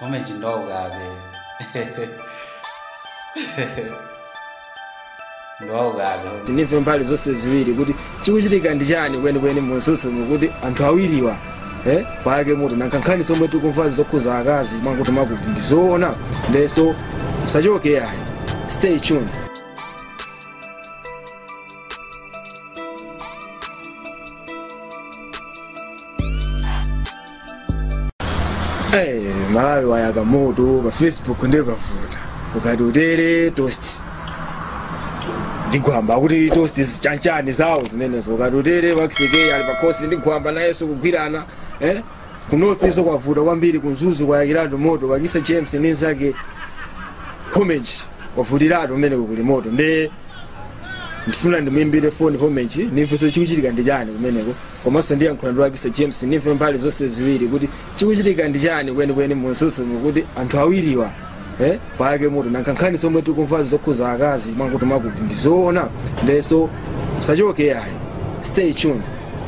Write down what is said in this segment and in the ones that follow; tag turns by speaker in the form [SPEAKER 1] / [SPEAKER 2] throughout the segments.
[SPEAKER 1] homage ndowaukabe ndowaukabe
[SPEAKER 2] tinife mbali zonse ziwiri kuti chikuchitika ndi chani kwenikweni munsusu mukuti anthu awiriwa eh, pake muti nankhankhani somwe tikumvazi zokhuza akazi mwakuti makuti ndizoona ndeso musachoke ayi stay tuned Eh, malawi wayaka moto pa facebook ndepavuta ukati utere toast ndigwamba kuti toast chanchani zawo zimenezo ukati utere wakisekei ali pakhosi ndigwamba nayenso kugwirana eh? ku north iso kwavuta kwambiri kunzuzu kwayakiratu moto wakisa james ninzake homage kwavutiratu kumeneko kuli moto nde ndifuna ndimuimbire foni homage nimvenso chikuchitika ndi chani kumeneko komanso ndiyankhula ndi wakisa james nimve mbali zonse ziwiri kuti chikuchitika ndi chani kwenikweni munsusu mukuti anthu awiriwa eh, pake muti nankhankhani somwe tikumvazi zokhuza akazi mwakuti makuti ndizoona ndeso musachoke ayi stay tuned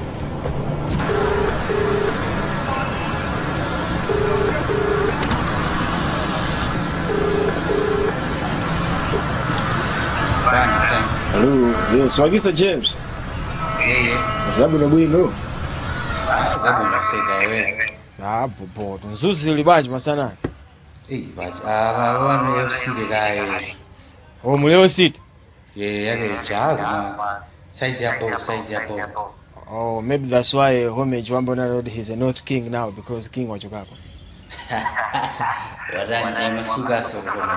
[SPEAKER 1] bandi sana
[SPEAKER 2] Hello, yes, wakisa james
[SPEAKER 1] yeye
[SPEAKER 2] zabwinobwino
[SPEAKER 1] zabwino kuseka iwe
[SPEAKER 2] apopoto nzuzu ili bwanji masanani
[SPEAKER 1] vanu fc kaye
[SPEAKER 2] o muleo city
[SPEAKER 1] ye yake jaku saizi yapo saizi yapo
[SPEAKER 2] oh maybe that's why homage wambona road he's a north king now because king wachokako
[SPEAKER 1] watani masuka sokona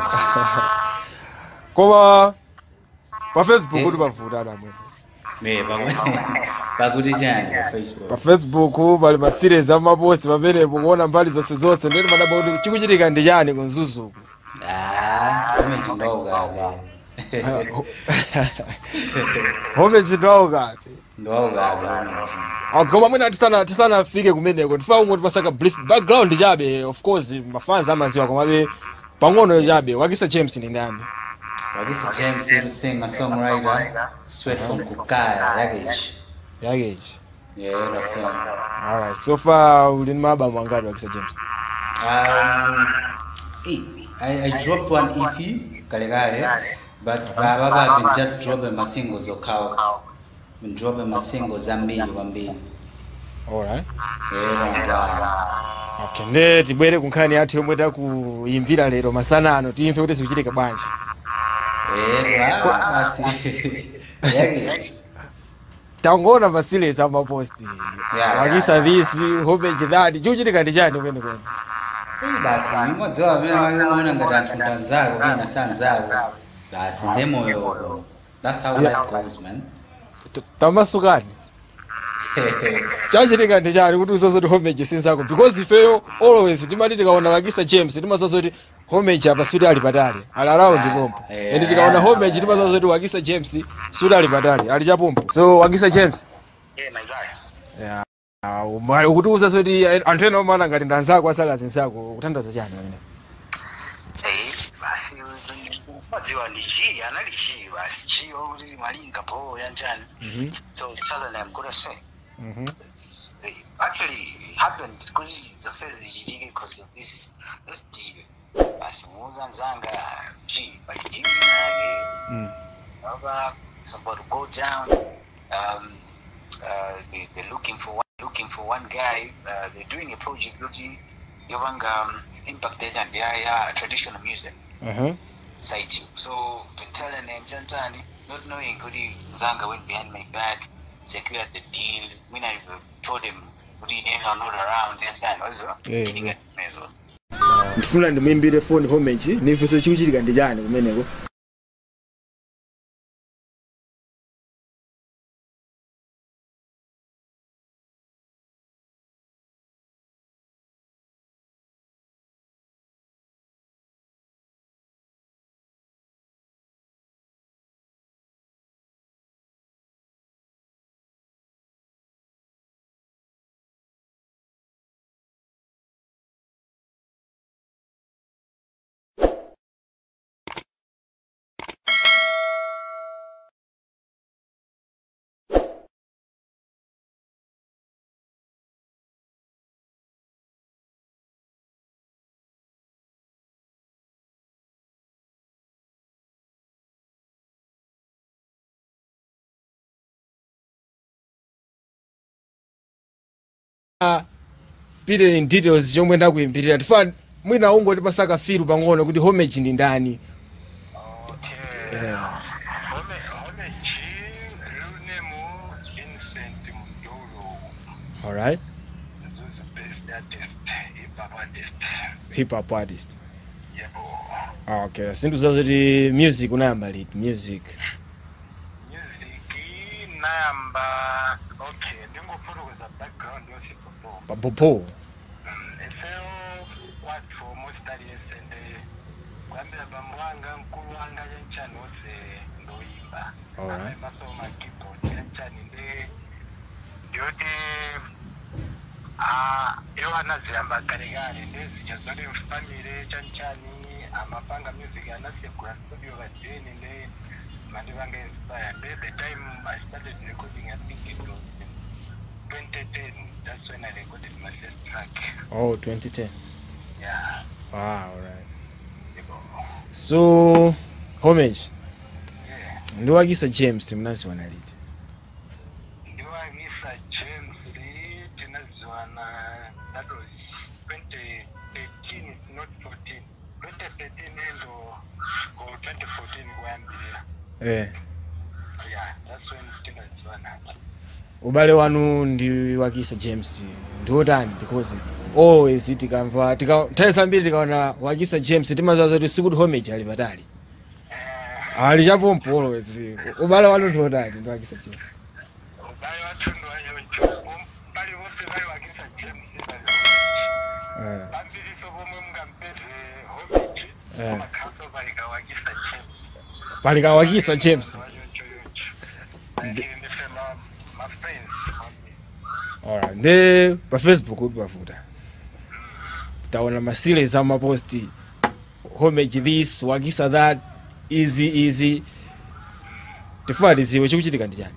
[SPEAKER 2] koma pa facebook
[SPEAKER 1] Eh.
[SPEAKER 2] uli pavuta adamwe
[SPEAKER 1] me pakuti chani pa facebook
[SPEAKER 2] pa facebook pali ma series amaposti pamenepo kuona mbali zonse zonse ndeti madaba kuti chikuchitika ndi chani kunzuzuku
[SPEAKER 1] Ah, homage ndowaukabe
[SPEAKER 2] homage ndowaukabe
[SPEAKER 1] ndowaukabe homage
[SPEAKER 2] koma mwina tisana tisanafike kumeneko tifaa umwe tipasaka brief background chabe of course mafans amaziwa komabe pang'ono chabe wakisa james ndi ndani
[SPEAKER 1] wakisa james is singer songwriter straight from kukaya yakechi
[SPEAKER 2] yakechi
[SPEAKER 1] yeah rasema
[SPEAKER 2] alright so far uli ni mabamu angati wakisa james
[SPEAKER 1] Um, eh, I, I dropped one EP kale kale, but baba baba been just dropping my singles okhawo. Been dropping my singles ambili kwambili.
[SPEAKER 2] alright
[SPEAKER 1] Yeah, and uh,
[SPEAKER 2] okay nde tibwere kunkhani yathu yomwe takuyimbira lero masana ano timve kuti zikuchitika bwanji
[SPEAKER 1] yeah, ah, basi. Yake.
[SPEAKER 2] tangoona ma series amaposti
[SPEAKER 1] Yeah,
[SPEAKER 2] wakisa
[SPEAKER 1] yeah.
[SPEAKER 2] this homage that chikuchitika ndi chani kwenikweni
[SPEAKER 1] Eh, basi imodzi wawo amene wakiona ngati anthu ndanzako kena sanzako. Basi ndemoyo uko. That's how life goes, man.
[SPEAKER 2] T- tamasukani chachitika ndi chani kuti usazoti homage sinzako because ifeyo always timati tikaona wakisa james timasazoti homage apa suti ali patali ali around pompo
[SPEAKER 1] Yeah.
[SPEAKER 2] and tikaona homage timasazoti wakisa james suti ali patali ali chapompo so wakisa james
[SPEAKER 3] Yeah, my guy.
[SPEAKER 2] Yeah. Ah, uma- ukutiuza zoti anthu ena omana ngati ndanzako asala zinzako kuthandaza chani pamene
[SPEAKER 3] Eh, basi wadziwa ndi chi anali chi basi chi okuti malinga po yanjani so it's telling them good to say It's- they actually happened kuti zonse zichitike because of this this deal basi muuza nzanga chi pali deal yake Baba, somebody go down. Um, uh, they, they're looking for one, looking for one guy. Uh, they're doing a project looking Yovanga um, impacted and yeah, yeah, traditional music site. So been telling them Jantani, not knowing Goody Zanga went behind my back, secured the deal. When I told him Goody are not around, Jantani also
[SPEAKER 2] Yeah,
[SPEAKER 3] getting
[SPEAKER 2] yeah.
[SPEAKER 3] it as well.
[SPEAKER 2] ndifuna ndimuimbire foni homage nimvenso chikuchitika ndi chani kumeneko pite in details chomwe ndakuyimbirira tifana mwina ungoti pasaka filu pang'ono kuti homage ndi ndani
[SPEAKER 3] Okay.
[SPEAKER 2] Yeah.
[SPEAKER 3] Home home G real name Innocent Mdolo.
[SPEAKER 2] alright
[SPEAKER 3] Zuzu best artist, hip hop artist.
[SPEAKER 2] hip hop artist
[SPEAKER 3] Yebo.
[SPEAKER 2] Ah, okay sinthu zazoti music unayamba liti music
[SPEAKER 3] Music nayamba okay ndingofotokoza background yose popo.
[SPEAKER 2] papopo
[SPEAKER 3] Efeo watu almost aliyesende kwambira bambo wanga mkulu wanga yenchani wose ndoyimba.
[SPEAKER 2] Alright.
[SPEAKER 3] Masoma keyboard yenchani ndi ndiyoti ah iwo anaziyamba kale kale ndezija zoti mfamile chanchani amapanga music anasegula studio kajeni ndi mandivanga inspire ndi the time I started recording I think it was in 2010 that's when I recorded my first track
[SPEAKER 2] oh 2010
[SPEAKER 3] yeah
[SPEAKER 2] ah alright
[SPEAKER 3] yebo
[SPEAKER 2] so homage
[SPEAKER 3] yeah
[SPEAKER 2] ndiwakisa james mnaziwana liti
[SPEAKER 3] ndiwakisa James tinaziwana that was 2013 not 14 2013 endo ko 2014 kuyambirira
[SPEAKER 2] eh
[SPEAKER 3] yeah that's when tinaziwana
[SPEAKER 2] ubale wanu ndi wakisa james ndiotani because always tikamva tika- nthawi zambiri tikaona wakisa james timaziwa zoti sikuti homage ali patali
[SPEAKER 3] eh
[SPEAKER 2] ali chapompo always ubale wanu ndiotani ndi wakisa james
[SPEAKER 3] ubale wathundu wayojo bali bose bali wakisa James bali
[SPEAKER 2] eh
[SPEAKER 3] bambiriso bomwe mungampeze homage
[SPEAKER 2] Eh.
[SPEAKER 3] amakhaso bali kawakisa James
[SPEAKER 2] pali kawakisa james alright ndi pa facebook uli pafuta taona maseries amaposti homage this wakisa that easy easy tifuna tiziwe chikuchitika ndi chani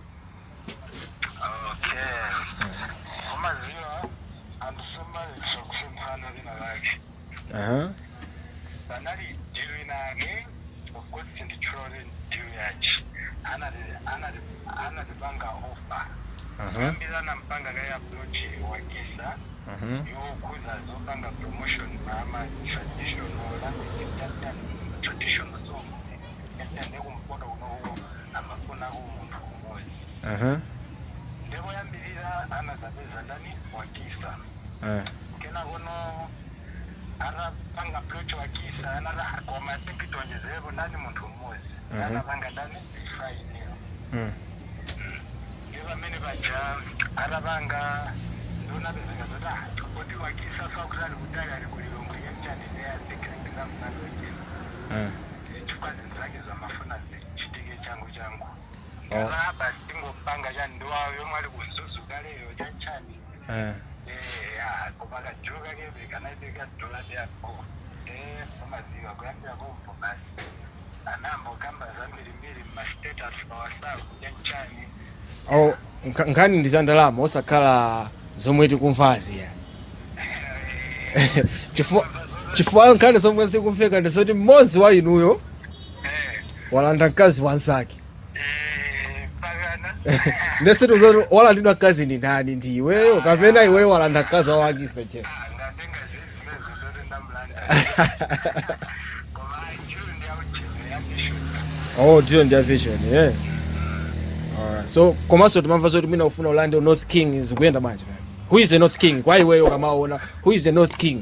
[SPEAKER 3] umaziwa andisomali sokusemphana lina lakhe
[SPEAKER 2] aha
[SPEAKER 3] banali dilu inake ukuthi nditshole dilu yachi analibanga ofa
[SPEAKER 2] aha
[SPEAKER 3] ambirana mpanga kayaapproach wakisa
[SPEAKER 2] aha
[SPEAKER 3] yokuza zopanga promotion nama traditional traditional song etende kumpoto unowo amafuna kumuntu umozi
[SPEAKER 2] aha
[SPEAKER 3] ndikoyambirira anazapeza ndani wakisa
[SPEAKER 2] ah
[SPEAKER 3] kena kono anapanga approach wakisa anara komatekitonjezepo ndani muntu umozi
[SPEAKER 2] Mhm.
[SPEAKER 3] anapanga ndani ifainio
[SPEAKER 2] mm.
[SPEAKER 3] ndiye pamene paja atapanga ndionapezeka zoti kodi wakisa sakuti ali kutali ali kulilongo yenchani neyasekisitingamnalojeni
[SPEAKER 2] ah
[SPEAKER 3] chifukwa zinthu zake zamafuna zichitike changu changu
[SPEAKER 2] Oh.
[SPEAKER 3] ndalaba ndingopanga chani ndiwawo yomwe ali kunzuzu kaleyo chanchani
[SPEAKER 2] ah
[SPEAKER 3] ya kupakajuka kebe kanaibeka dola yako eh umaziwa kuyambira kumvo basi anambo kamba zambirimbiri mmastatus pa whatsapp chanchani
[SPEAKER 2] oh nka- nkhani ndi za ndalama osakhala zomwe tikumvazi ya chifukwa chifukwa nkhani zomwe zikumveka ndi zoti mmodzi wa inuyo
[SPEAKER 3] eh
[SPEAKER 2] walanda mkazi wansake
[SPEAKER 3] eh pakana
[SPEAKER 2] ndesitu zoti walandidwa mkazi ndi ndani ndi iweyo kapena iweyo walanda mkazi wawakisa che
[SPEAKER 3] ngatenga zizimezo ndoti ndamlanda koma juu ndi aucheze yandishuta
[SPEAKER 2] oh ndiyo ndiya vision yeah alright so komanso timamva zoti mwina ufuna ulande north king zikuyenda bwanji pano who is the north king kwa iweyo kamaona who is the north king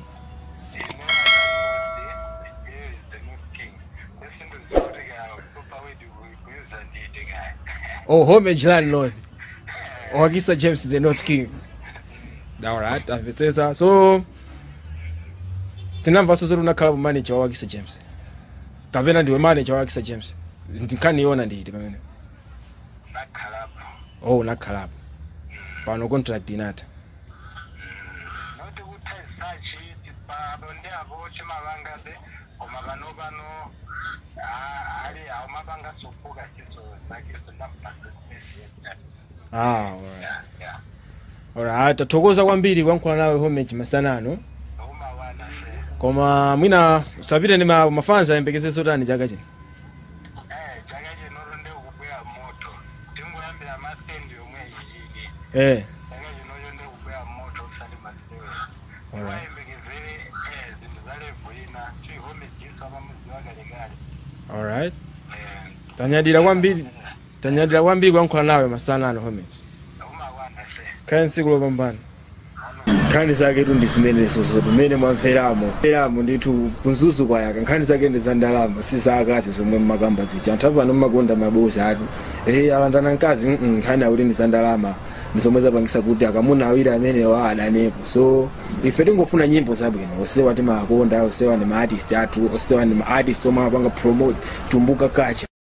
[SPEAKER 2] oh homage land north wakisa james is the north king alright amvetsetsa so tinamvanso zoti unakhala pa manager wa wakisa james kapena ndiwe manager wa wakisa james ndikhaniona nditi pamene oh unakhalapo pano contract inatha
[SPEAKER 3] noti kutaisachi pabonde apo chimavangabe koma pano pano ah, ali aumapanga sofuka chiso zakeso ndampanga
[SPEAKER 2] ah alright alright tathokoza kwambiri kuyankhula nawe homage masanano
[SPEAKER 3] umawana se
[SPEAKER 2] koma mwina usapite ndi ma- mafanzi ayembekezeso tani chaka chino
[SPEAKER 3] eh chaka chino nde kukwera moto tingoyambira mastendi yomwe iyiyi
[SPEAKER 2] eh
[SPEAKER 3] chaka chinocho nde kukwera moto usati
[SPEAKER 4] eh zinthu za level ina chihomejiso amamudziwa kalekale
[SPEAKER 2] alright
[SPEAKER 4] eh
[SPEAKER 2] tanyadira kwambiri tanyadira kwambiri kuyankhula nawe masana ano homage
[SPEAKER 4] umakwana se
[SPEAKER 2] kaya ntsiku lopambana nkhani zake tu ndi zimenezo zimene mwamveramo mveramo ndithu kunzuzu kwayaka nkhani zake ndi za ndalama si za akazi zomwe mmakamba zija anthu apano mmakonda mabosi atu eh alandana mkazi mm, nkhani akuti ndi za ndalama ndi zomwe zapangisa kuti akamuna awiri amenewa adanepo so ife tingofuna nyimbo zabwino osewa timakonda osewa ndi ma artist athu osewa ndi ma artist omwe amapanga promote tumbuka kacha